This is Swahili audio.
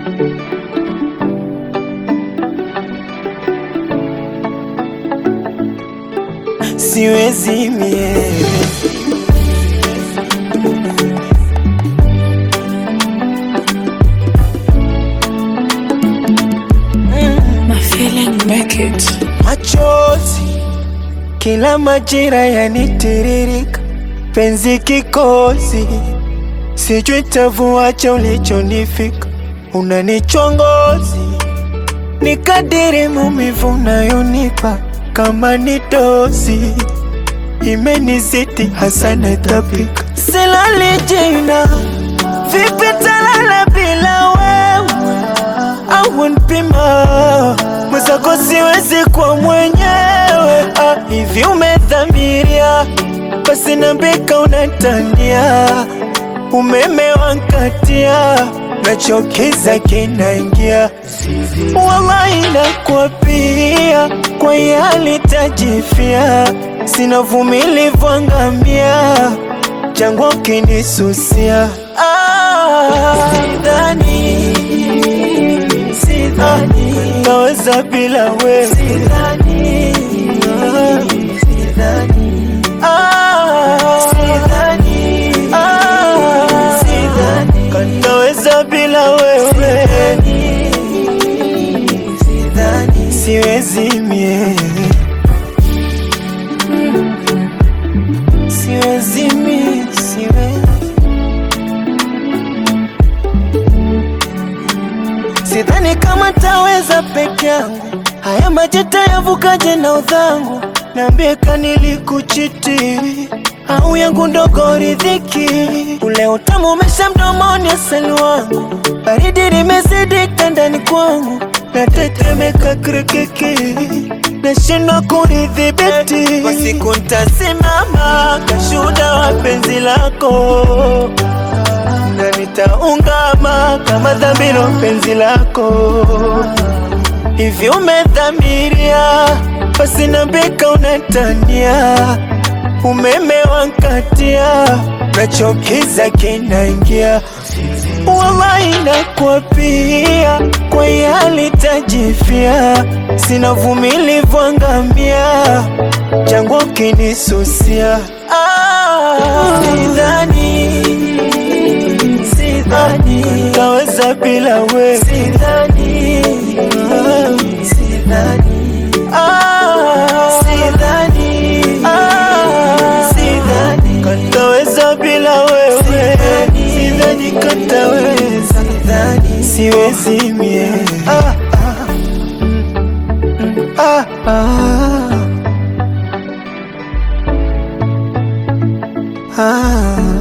siwezi mie My feeling make it. machozi kila majira yanitiririka, penzi kikozi, sijui tavuacha ulichonifika, unanichongozi ni kadiri maumivu unayonipa kama ni dozi imenizidi hasa natapika, silali jina vipi talala bila wewe au npima mwenzako siwezi kwa mwenyewe ah, hivi umedhamiria basi nambika unatania umeme wankatia nachokiza kinaingia wallahi nakwapia kwa yali tajifia sina vumilivu angamia jangwa ukinisusia ah, sidhani sidhani naweza bila wewe sidhani sidhani ah sidhani ah sidhani kanaweza bila wewe sidhani siwezi mie siwezi mie siwezi Sidhani kama taweza peke yangu, haya majeta yavukaje na udhangu? Niambie kanilikuchiti au yangu ndogo ridhiki, ule utamu umesha mdomoni, asali wangu, baridi limezidi ndani kwangu, natetemeka kirikiki, nashindwa kunidhibiti. Kwa siku ntasimama kashuhuda wa penzi lako na nitaungama kama dhambiro penzi lako. Hivi umedhamiria, basi nambika unatania, umeme wankatia, nachokiza kinaingia, wallahi nakwapia, kwa yali tajifia, sina vumilivu angamia, jangwa ukinisusia ah, sidhani sidhani naweza bila wewe sidhani sidhani ah sidhani ah sidhani kataweza bila wewe sidhani kataweza sidhani siwezi mie ah ah ah ah, ah.